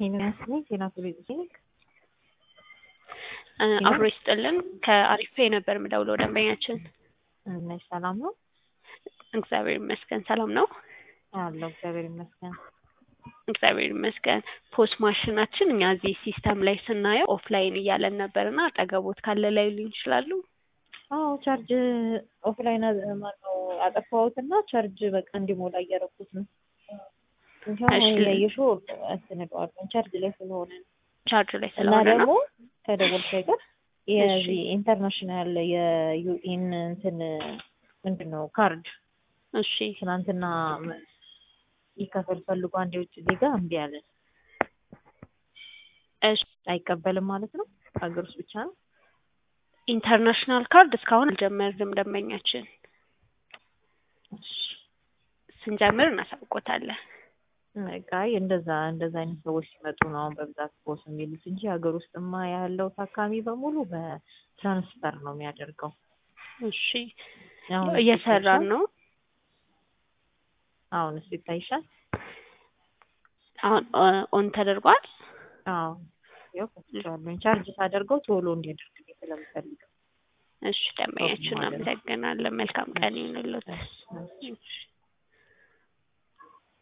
ሄኖስ ነኝ ዜና ቱሪዝም አብሮ ይስጥልን ከአሪፌ ነበር የምደውለው ደንበኛችን ነሽ ሰላም ነው እግዚአብሔር ይመስገን ሰላም ነው አለው እግዚአብሔር ይመስገን እግዚአብሔር ይመስገን ፖስት ማሽናችን እኛ እዚህ ሲስተም ላይ ስናየው ኦፍላይን እያለን ነበርና አጠገቦት ካለ ላይ ሊሆን ይችላሉ አዎ ቻርጅ ኦፍላይን ማነው አጠፋሁትና ቻርጅ በቃ እንዲሞላ እያደረኩት ነው እንኳን ያየሽው አስነቀዋለሁ ቻርጅ ላይ ስለሆነ ነው ቻርጅ ላይ እና ስለሆነ ደግሞ ነው ከደወልሽ አይቀር የዚህ ኢንተርናሽናል የዩኤን እንትን ምንድን ነው ካርድ እሺ ትናንትና ይከፈል ፈልጎ አንድ የውጭ ዜጋ እምቢ አለ። እሺ አይቀበልም ማለት ነው። ሀገር ውስጥ ብቻ ነው። ኢንተርናሽናል ካርድ እስካሁን አልጀመርንም ደንበኛችን ስንጀምር እናሳውቆታለን በቃ እንደዛ እንደዛ አይነት ሰዎች ሲመጡ ነው አሁን በብዛት ቦስ የሚሉት እንጂ ሀገር ውስጥማ ያለው ታካሚ በሙሉ በትራንስፈር ነው የሚያደርገው። እሺ አሁን እየሰራን ነው አሁን እሱ ይታይሻል። አሁን ኦን ተደርጓል አዎ ያው ከፍቼዋለሁ። ቻርጅ ሳደርገው ቶሎ እንዲያደርግልኝ ስለምፈልግ እሺ ደንበኛችን ማለት ነው። እናመሰግናለን መልካም ቀን ይሁንልዎት እሺ። እሺ